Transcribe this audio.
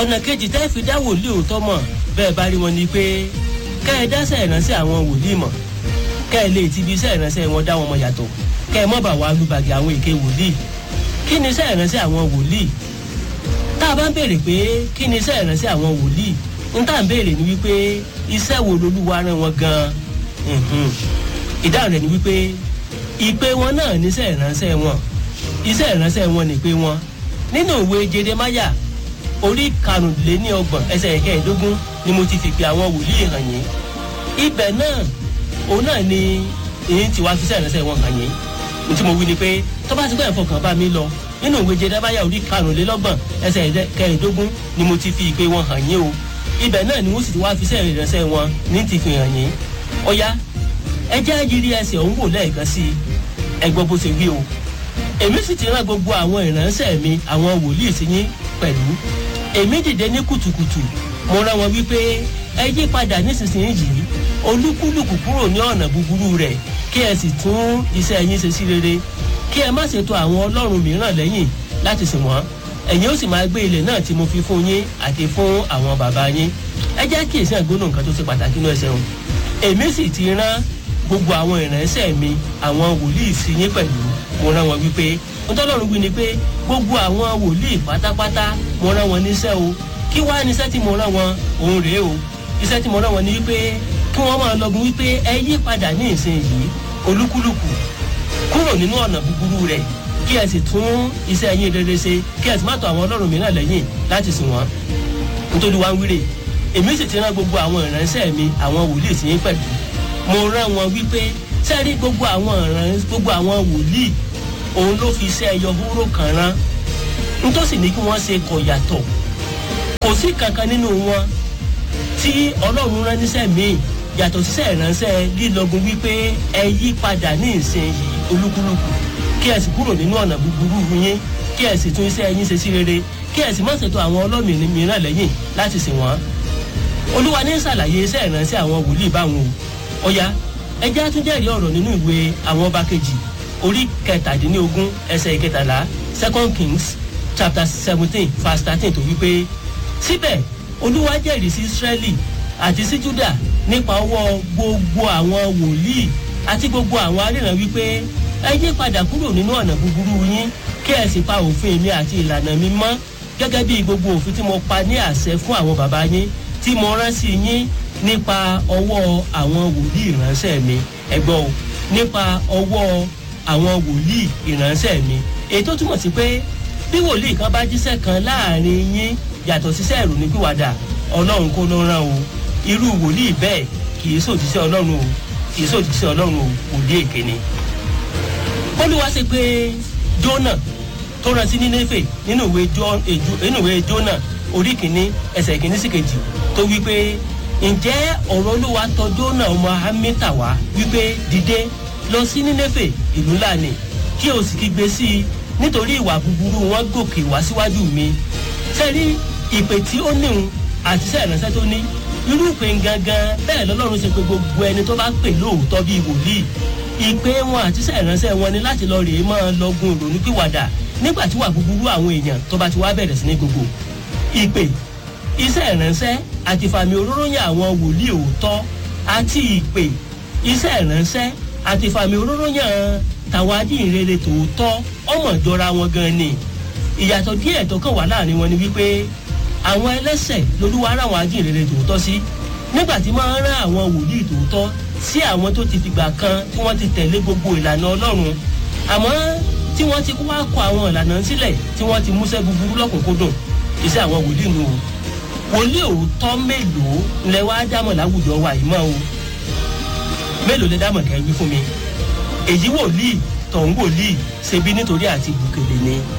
ọ̀nà kejì tẹ́ fi dá wòlíì òótọ́ mọ̀ bẹ́ẹ̀ bá rí wọn ni pé kẹ́ ẹ dáṣẹ́ ìránṣẹ́ àwọn wòlíì mọ̀ kẹ́ ẹ lè ti ibi iṣẹ́ ìránṣẹ́ wọn dá wọn mọ̀ yàtọ̀ kẹ́ ẹ mọ̀ bá wa lùbàgì àwọn èké wòlíì kí ni iṣẹ́ ìránṣẹ́ àwọn wòlíì tá a bá ń béèrè pé kí ni iṣẹ́ ìránṣẹ́ àwọn wòlíì ń tà ń béèrè ni wípé iṣẹ́ wo lolúwa rán wọn gan-an ìdáhùn rẹ̀ ni wípé ìpè wọn náà níṣẹ́ ìránṣẹ́ wọn iṣẹ́ ìránṣẹ́ wọn ni pé wọn nínú ìwé jeremáyà orí karùnléníọgbọ̀n ẹsẹ̀ ìkẹẹ̀ẹ́dógún ni mo ti fi pe àwọn wòlíì hàn yín ibẹ̀ náà òun náà ni èyí tí wàá fi iṣẹ́ ìránṣẹ́ wọn hàn yín ní tí mo wí ni pé tó bá ti gbọ́ ẹ̀fọ́ kan bá mi lọ nínú ìwé jeremáyà orí karùnlélọ́gbọ̀n ẹsẹ̀ ìkẹẹ̀ẹ́dógún ni mo ti fi ìpè wọn hàn yín o ibẹ̀ náà ni wọ́n sì ti wá fi iṣẹ́ ìránṣẹ́ wọn ní ti fi hàn yín ọ̀ya ẹ jẹ́ àjírí ẹsẹ̀ òun wò lẹ́ẹ̀kan sí i ẹ gbọ́ bó ṣe wí o èmi sì ti rán gbogbo àwọn ìránṣẹ́ mi àwọn wòlíì sí yín pẹ̀lú èmi dìde ní kùtùkùtù mo rán wọn wípé ẹ yí padà nísinsìnyí olúkúlùkù kúrò ní ọ̀nà búburú rẹ̀ kí ẹ sì tún iṣẹ́ yín ṣe sí rere kí ẹ má ṣètò àwọn ọlọ́run mìíràn lẹ́yìn láti sìn wọ́n ẹ̀yin ó sì máa gbé ilẹ̀ náà tí mo fi fún yín àti fún àwọn bàbá yín ẹ jẹ́ kí èsì àgbónú nǹkan tó ṣe pàtàkì náà ṣẹun èmi sì ti rán gbogbo àwọn ìránṣẹ́ mi àwọn wòlíì sí yín pẹ̀lú mo rán wọn wípé ntọ́lọ́run wí ni pé gbogbo àwọn wòlíì pátápátá mo rán wọn níṣẹ́ o kí wá níṣẹ́ tí mo rán wọn òun rèé o iṣẹ́ tí mo rán wọn ni wípé kí wọ́n máa lọ́gun wípé ẹ yí padà ní ìsinyìí olúkúlùkù kúrò nínú ọ̀nà búburú rẹ̀ kí ẹ sì tún iṣẹ́ yín rere ṣe kí ẹ sì má tọ̀ àwọn ọlọ́run mìíràn lẹ́yìn láti sìn wọ́n nítorí wá ń wíre èmi sì ti rán gbogbo àwọn ìránṣẹ́ mi àwọn wòlíì sí yín pẹ̀lú mo rán wọn wípé sẹ́rí gbogbo àwọn ìránṣẹ́ gbogbo àwọn wòlíì òun ló fi iṣẹ́ ẹyọ hóró kan rán nítòsí ní kí wọ́n ṣe kọ̀ yàtọ̀ kò sí kankan nínú wọn tí ọlọ́run rán níṣẹ́ míì yàtọ̀ síṣẹ́ ìránṣẹ́ lílọ́gun wípé ẹ yí padà ní ìsinyìí olúkúlùkù kí ẹ sì kúrò nínú ọ̀nà búburú yín kí ẹ sì tún iṣẹ́ yín ṣe sí rere kí ẹ sì má ṣètò àwọn ọlọ́mìn mìíràn lẹ́yìn láti sìn wọ́n. olúwa ní ṣàlàyé iṣẹ́ ìránṣẹ́ àwọn wòlíì báwọn o ọ̀ya ẹjẹ́ àtúnjẹ́rìí ọ̀rọ̀ nínú ìwé àwọn ọba kejì orí kẹtàdínlógún ẹsẹ̀ ìkẹtàlá second kings chapter seventeen verse thirteen tó wípé síbẹ̀ olúwa jẹ́rìí sí israẹli àti sí juda nípa ọwọ́ gbogbo àwọn wòlíì àti gbogbo àwọn aríran wípé ẹ yí padà kúrò nínú ọ̀nà búburú yín kí ẹ sì pa òfin mi àti ìlànà mi mọ́ gẹ́gẹ́ bí gbogbo òfin tí mo pa ní àṣẹ fún àwọn bàbá yín tí mo rán sí yín nípa ọwọ́ àwọn wòlíì ìránṣẹ́ mi ẹgbọ́n o nípa ọwọ́ àwọn wòlíì ìránṣẹ́ mi èyí tó túmọ̀ sí pé bí wòlíì kan bá jíṣẹ́ kan láàrin yín yàtọ̀ síṣẹ́ ìrònípìwàdà ọlọ́run kó ló rán o irú wòlíì bẹ́ẹ̀ kì í sòjíṣẹ́ ọlọ́run o kì í sòjíṣẹ́ ọlọ́run o wòlíì èké ni olúwa ṣe pé jona tó rán sí nínéfè nínú ìwé jona orí kìíní ẹsẹ̀ kìíní sí kejì tó wípé ǹjẹ́ ọ̀rọ̀ olúwa tọ jona ọmọ hamita wá wípé dìde lọ sí nínéfè ìlú ńlá ni kí o sì kígbe sí i nítorí ìwà búburú wọn gòkè wá síwájú mi sẹ́rí ìpè tí ó níhun àti iṣẹ́ ìránṣẹ́ tó ní irú ìpè gangan bẹ́ẹ̀ lọ́lọ́run ṣe pé gbogbo ẹni tó bá pè lóòótọ́ bíi wòlíì ìpè wọn àti iṣẹ́ ìránṣẹ́ wọn ni láti lọ rèé máa lọ́gun ìrònú pìwàdà nígbà tí wà búburú àwọn èèyàn tó bá ti wá bẹ̀rẹ̀ sí ní gbogbo ìpè iṣẹ́ ìránṣẹ́ àti fàmì òróró yàn àwọn wòlíì òótọ́ àti ìpè iṣẹ́ ìránṣẹ́ àti fàmì òróró yàn tàwọn adíhìnrere tòótọ́ ọmọ ìjọra wọn gan ni ìyàtọ̀ díẹ̀ tó kàn wá láàrin wọn ni wípé àwọn ẹlẹ́sẹ̀ lolúwa ara àwọn adíhìnrere tòótọ́ sí nígbà tí máa ń rán àwọn wòlíì tòótọ́ sí àwọn tó ti fìgbà kan tí wọ́n ti tẹ̀lé gbogbo ìlànà ọlọ́run àmọ́ tí wọ́n ti wá kọ àwọn ìlànà sílẹ̀ tí wọ́n ti múṣẹ́ búburú lọ́kùnkúndùn iṣẹ́ àwọn wòlíì nù o wòlíì òótọ́ mélòó lẹ wá dámọ̀ láwùjọ wa yìí mọ́ o mélòó lẹ dámọ̀ kẹ́ wí fún mi èyí wòlíì tọ̀hún wòlíì ṣebí nítorí àti bùkèlè ni